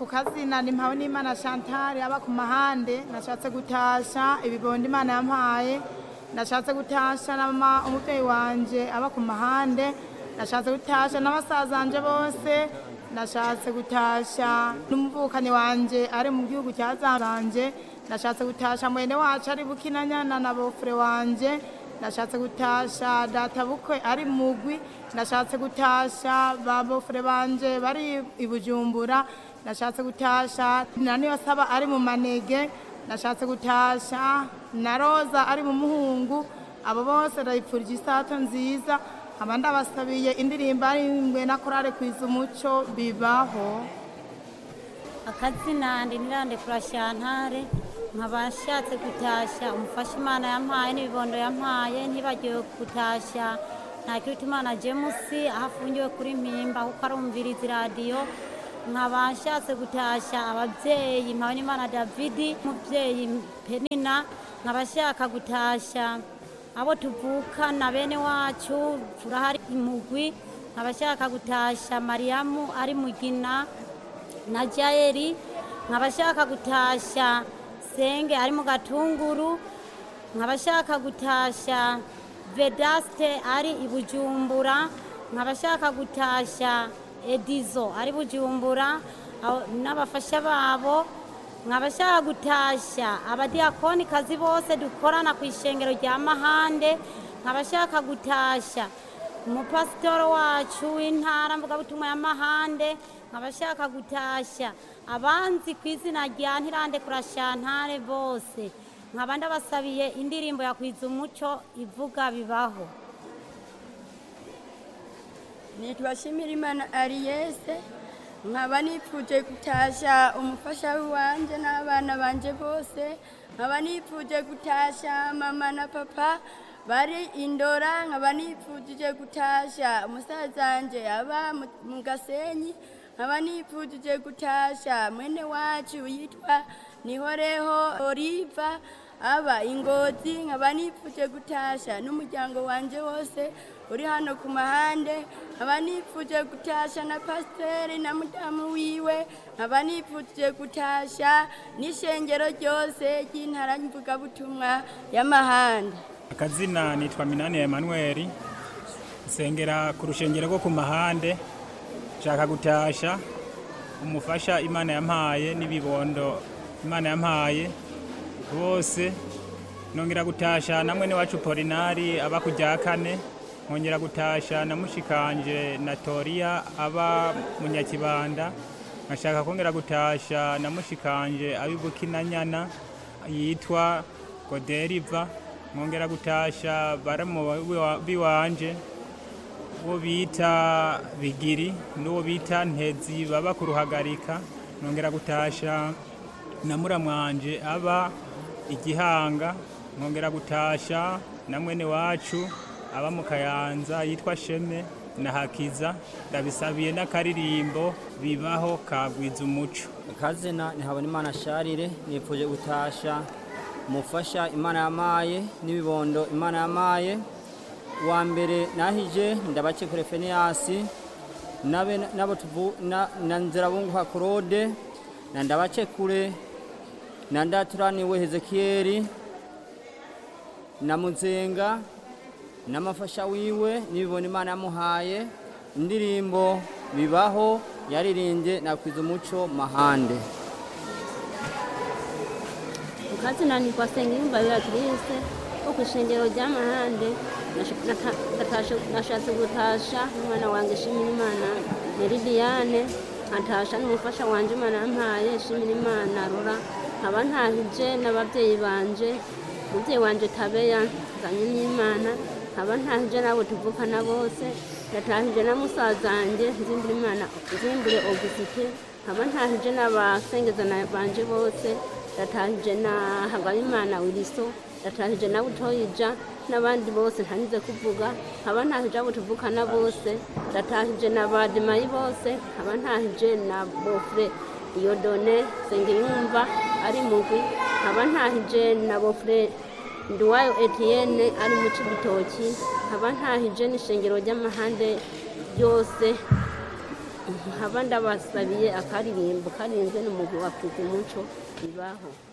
ku kazina ni mpawe n'imana chantal aba ku mahande nashatse gutasha ibibondo imana yampaye nashatse gutasha na mama umubyeyi wanje aba ku mahande nashatse gutasha n'abasazanje bose nashatse gutasha n'umuvukanyi wanje ari mu gihugu cya zanje nashatse gutasha mwene wacu ari bukinanyana na bofure wanje nashatse gutasha data bukwe ari mugwi nashatse gutasha ba bofure banje bari i bujumbura nashatse gutasha na niyo saba ari mu manege nashatse gutasha na roza ari mu muhungu abo bose ndabipfurije isato nziza nkaba ndabasabiye indirimbo arimbwe na korale kwiza umuco bibaho akazina ndi nirande kurashantare nkaba nshatse gutashya umufasha imana yampaye n'ibibondo yampaye ntibagiwe gutashya nta kiruta imana jemusi aho afungiwe kuri mpimba kuko arumviriza iradiyo nkaba nshatse gutashya ababyeyi mpawe n'imana davidi umubyeyi penina nkaba nshaka gutashya abo tuvukana bene wacu turahari imugwi nkaba nshaka gutashya mariyamu ari mugina na jayeri nkaba nshaka gutashya senge ari mu gatunguru nkaba nshaka gutashya vedaste ari i bujumbura nkaba nshaka gutashya edizo ari bujumbura abo- n'abafasha babo nkaba nshaka gutashya abadiyakoni kazi bose dukorana ku ishengero rya mahande nkaba nshaka gutashya umupasitoro wacu w'intara mvugabutumwa ya mahande nkaba nshaka gutashya abanzi ku izina rya ntirande kurashantare bose nkaba ndabasabiye indirimbo ya kwiza umuco ivuga bibaho nitwa Shimirimana Ariese nkaba nipfuje gutasha umufasha wanje n'abana banje bose nkaba nipfuje gutasha mama na papa bari indora nkaba nipfuje gutasha umusazanje aba mu- mu gasenyi nkaba nipfuje gutasha mwene wacu yitwa nihoreho oliva aba ingozi nkaba nipfuje gutasha n'umuryango wanje wose uri hano ku mahande nkaba nipfuje gutasha na pasiteri na mudamu wiwe nkaba nipfuje gutasha n'ishengero ryose ry'intara mvugabutumwa y'amahande akazina nitwa minani emanuweli nsengera ku rushengero rwo ku mahande nshaka gutasha umufasha imana yampaye n'ibibondo imana yampaye bose nongera gutasha na mwene wacu polinari aba ku rya kane nkongera gutasha na mushikanje na toriya aba mu nyakibanda nkashaka kongera gutasha na mushikanje abi bukinanyana yitwa goderiva nkongera gutasha baramu biwanje uwo bita bigiri n'uwo bita ntezi baba ku ruhagarika nongera gutasha na muramwanje aba igihanga nkongera gutasha na mwene wacu aba mu kayanza yitwa sheme na hakiza ndabisabiye n'akaririmbo bibaho kagwiza umuco akazina ni habonimana sharire nipfuje gutasha umufasha imana yamaye n'ibibondo imana yamaye uwa mbere nahije ndabake kure feniyasi nabe nabo tuvu na, na nzirabunguha claude na ndabace kure na ndaturaniwe hezekiyeli na muzenga n'amafasha wiwe n'ibibona imana yamuhaye indirimbo bibaho yaririmbye nakwiza umuco mahande ukazina ni kwa Sengiyumva Beatrice wo ku ishengero ry'amahande Nasha- nata- natashe- nashatse gutasha n'umwana wanjye shimira imana Meridiane nkatasha n'umufasha wanje imana yampaye shimira imana rora nkaba ntahije n'ababyeyi banje umubyeyi wanje tabeya nzanye n'imana nkaba ntahije n'abo tuvukana bose ndatahije na musazanjye nzimbure imana nzimbure augusite nkaba ntahije n'abasengezana banje bose ndatahije na hagabimana wiliso ndatahije na butoyija n'abandi bose ntanize kuvuga nkaba ntahije abo tuvukana bose ndatahije na badimayi bose nkaba ntahije na bofure iyodone sengiyumva ari mugwi nkaba ntahije na bofure nduwayo etienne ari mu cibitoki nkaba ntahije n'ishengero ry'amahande ryose nkaba ndabasabiye akaririmbo karinzwe n'umugwi wa Muco bibaho